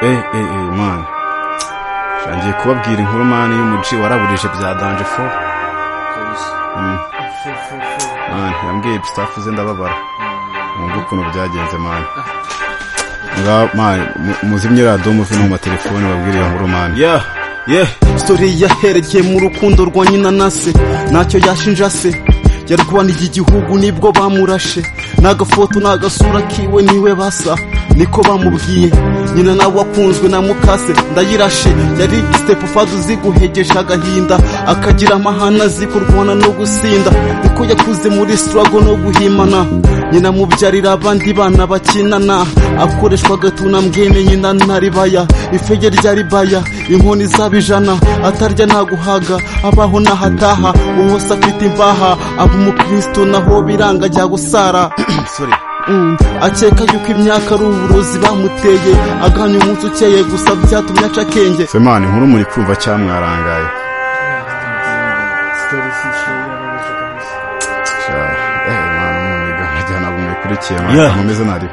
eh eh eh mani shangiye kubabwira inkuru mani y'umuci waraburishe bya danje fo Mm, mani yambwiye pistafu ze ndababara mwumve ukuntu byagenze mani ngaho mani mu- muzimye radiyo muve no mu matelefone babwire iyo nkuru mani ya ye sore yaherekeye mu rukundo rwa nyina na se ntacyo yashinja se yarwaniye igihugu nibwo bamurashe n'agafoto n'agasura kiwe niwe basa niko bamubwiye nyina nawe wakunzwe na mukase ndayirashe yari sitepu fazi uzi guhegesha agahinda akagira amahana azi kurwana no gusinda niko yakuze muri sitarago no guhimana nyina mubyarira abandi bana bakinana akoreshwa agatuna mbwene nyina na ribaya ifege rya ribaya inkoni zaba ijana atarya ntaguhaga abaho n'ahataha uwose afite imbaha aba umukristo naho biranga jya gusara sorry Mm, akeka yuko imyaka ari uburozi bamuteye agahanya umunsi ukeye gusa byatumye aca akenge se mani inkuru muri kumva cyamwarangaye mumurikiye Yeah. mumeze nariwe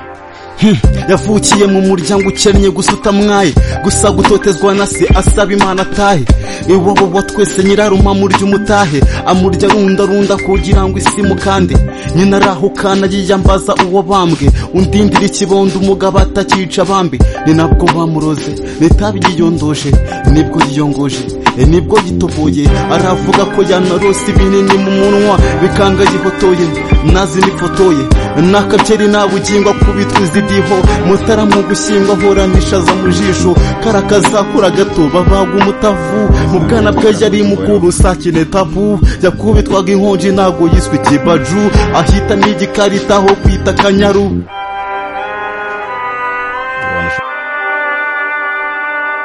yavukiye mu muryango ukennye gusa utamwaye gusa gutotezwa na se asaba imana atahe iwabo wa twese nyiraruma murya umutahe amurya rundarunda kugira ngo isimu kandi nyina arahukana yiyambaza uwo bambwe undindira ikibondo umugabo atakica bambi ni nabwo bamuroze nitabi yiyondoje nibwo yiyongoje e nibwo yitoboye aravuga ko yanarose ibinini mu munwa bikanga yihotoye nazi nifotoye n'akakeri nta bugingo akubitwa izidiho mutara mu gushyingwa ahuranishaza mu jisho karakazakura gato babagwa umutavu mu bwana bwe yari mukuru sakine tabu yakubitwaga inkonji ntago yiswe ikibaju ahita n'igikarita aho kwita akanyaru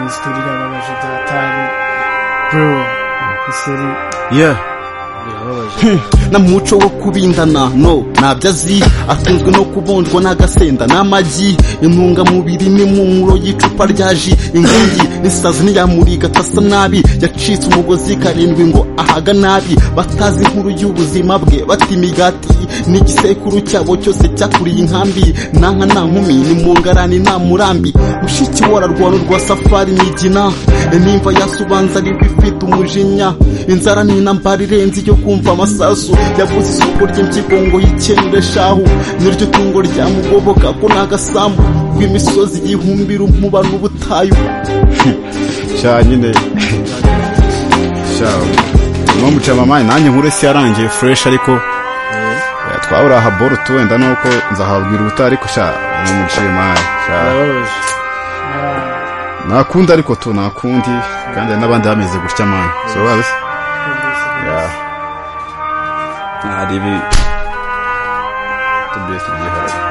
Isituri irababaje byatari bro iseri yeah birababaje na muco wo kubindana no ntabyo azi akunzwe no kubondwa n'agasenda n'amagi intungamubiri n'impumuro y'icupa rya ji inkingi n'isazi ntiyamuriga atasa nabi yacitse umugozi karindwi ngo ahaga nabi batazi inkuru y'ubuzima bwe bata imigati n'igisekuru cyabo cyose cyakuriye inkambi nanka nta nkumi ni mu ngarani nta murambi mushiki we ararwana urwa safari migina nimba yasubanza ariko ifite umujinya inzara ni intambara irenze iyo kumva amasasu yabuze isoko ry'impyiko ngo yikenure shahu niryo tungo ryamugoboka ko ni agasambu rw'imisozi yihumbira umuba n'ubutayu sha nyine sha uno muca mama nanjye nkure si yarangiye fresh ariko eh, twabura aha boro tu wenda nuko nzahabwira ubutaha ariko sha uno muciye mani sha birababaje nakundi ariko tu nakundi kandi hari n'abandi bameze gutya mani so bazi ya hari ibi tubese byihariye